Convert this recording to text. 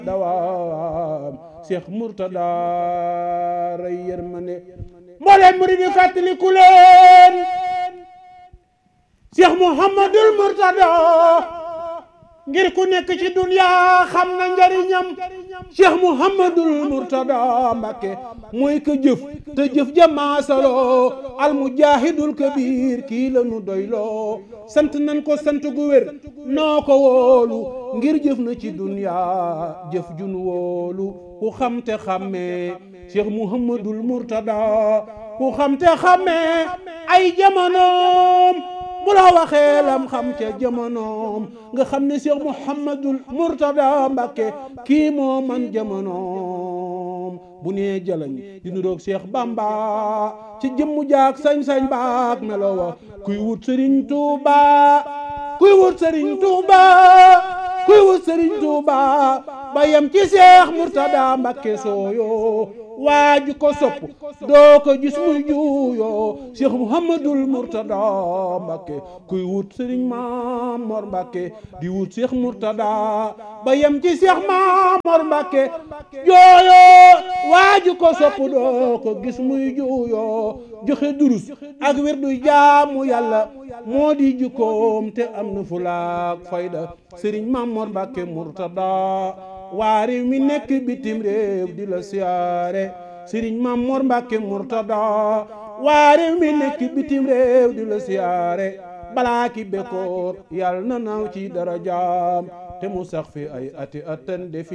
dawaam Cheikh Mourtada ray yërmande mbooleem murid yi fàttaliku leen Cheikh Mouhamadul Mourtada ngir ku nekk ci dunya xam na njariñam Cheikh Mouhamadul Mourtada Mbàkke mooy ka jëf te jëf jamaasaloo almujahidul kabir kii la nu doyloo sant nan ko sant gu wér noo ko wóolu ngir jëf na ci dunya jëf jun wóolu ku xam te xàmmee Cheikh Mouhamadul Mourtada ku xam te xàmmee ay jamonoom bu la waxee lam xam ca jamonoom nga xam ne Cheikh Mouhamadul Mourtada Mbàkke kii moo man jamonoom bu nee jalañ di nuroog Cheikh Bamba ci jëmmu jaak sañ-sañ baak melo wa kuy wut Sëriñ Tuuba kuy wut Sëriñ Tuuba kuy wut Sëriñ Tuuba ba yem ci Cheikh Mourtada Mbàkke sooyo waaju ko sopp doo ko gis muy juuyoo Cheikh Mouhamadul Mourtada Mbàkke kuy wut Sëriñ Mamor Mbàkke di wut Cheikh Mourtada ba yem ci Cheikh Mamor Mbàkke jooyoo waaju ko sopp doo ko gis muy juuyoo joxe durus ak wirdu jaamu yàlla moo di jukkoom te am na fulaak fayda Sëriñ Mamor Mbàkke Mourtada waa réew mi nekk bitim réew di la siyaare Sëriñ Mamor Mbàkke Mourtada waa réew mi nekk bitim réew di la siyaare balaa ki bekkoor yàlla na naaw ci dara jaam te mu sax fi ay ati atan defi